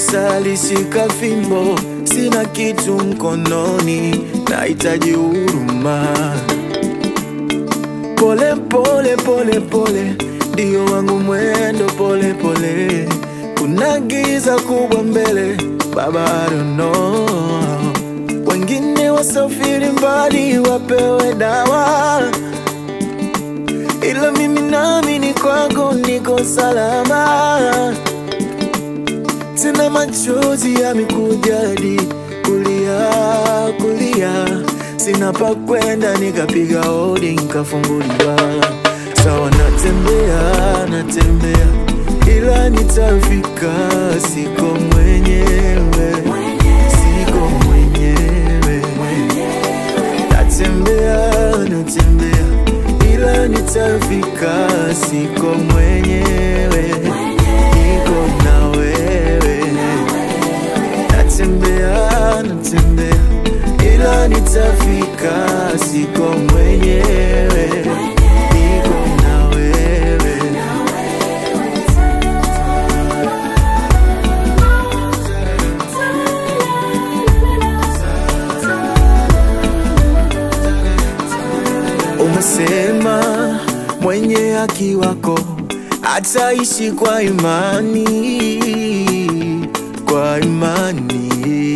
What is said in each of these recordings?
pesa lishika fimbo, sina kitu mkononi, nahitaji huruma. Pole pole pole pole, ndio wangu mwendo pole pole, kuna giza kubwa mbele, baba I don't know. Wengine wasafiri mbali wapewe dawa, ila mimi naamini kwako niko salama. Tena machozi yamekuja hadi kulia kulia, sina pa kwenda, nikapiga hodi nikafunguliwa. Sawa, natembea natembea, ila nitafika, siko mwenyewe, siko mwenyewe. Natembea natembea, ila nitafika, siko mwenyewe, niko na wewe. Natembea natembea, ila nitafika, siko mwenyewe, niko na wewe. Umesema mwenye haki wako ataishi kwa imani, kwa imani.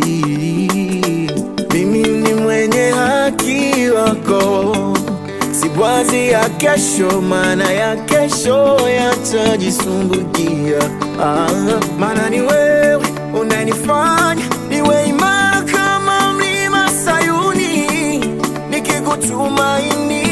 Mimi ni mwenye haki wako, sibwazi ya kesho, maana ya kesho yatajisumbukia. Ah, maana ni wewe unanifanya niwe imara kama mlima Sayuni nikikutumaini